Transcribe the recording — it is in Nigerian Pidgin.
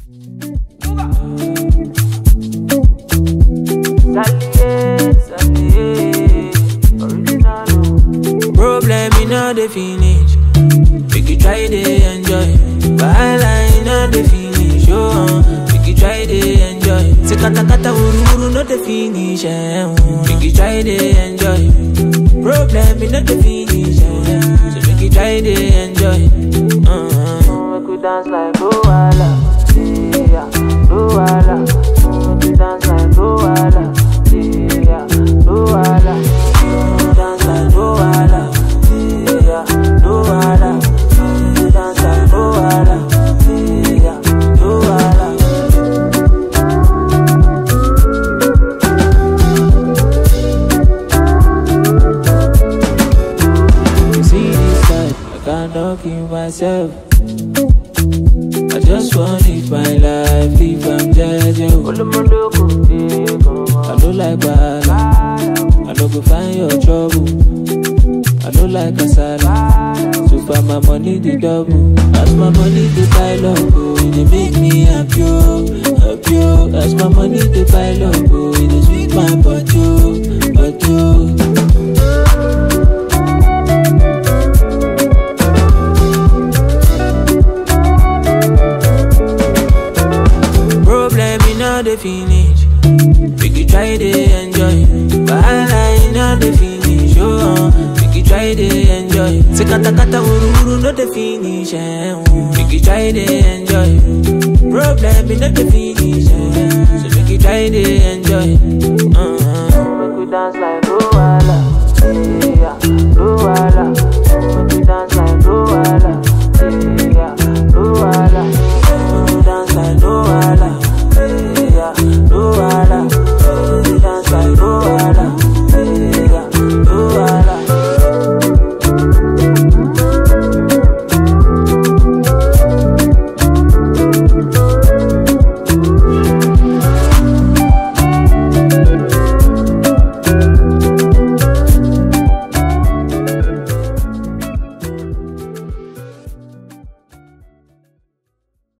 Problem in all the finish. Make you try to enjoy. Wahala in all the finish. Oh, uh, make you try to enjoy. Say kata kata uru uru no the finish. Eh, uh, make you try to enjoy. Problem in all the finish. Eh, so make you try to enjoy. Uh, uh. Make we dance like Luala. Yeah, Luala. Make we dance like Luala. Yeah, Luala. Dance like Luala. Yeah, Luala. Dance like Luala. Yeah, Luala. You see this side, I cannot kill myself. I just want live my life, if I'm judging. I don't like bad, I don't go find your trouble. I don't like kasala, so far my money the double. As my money the pile up, oh, it dey make me happy, oh, happy. oh. As my money the pile up, oh, it dey sweet my body, oh, body. oh. Problem in all the finish. Make you try to enjoy. Wahala in all the finish. Oh, uh, make you try to enjoy. Say kata kata uru uru no the finish. Eh, uh, make you try to enjoy. Problem in all the finish. Eh, so make you try to enjoy. Uh, uh. Make we dance like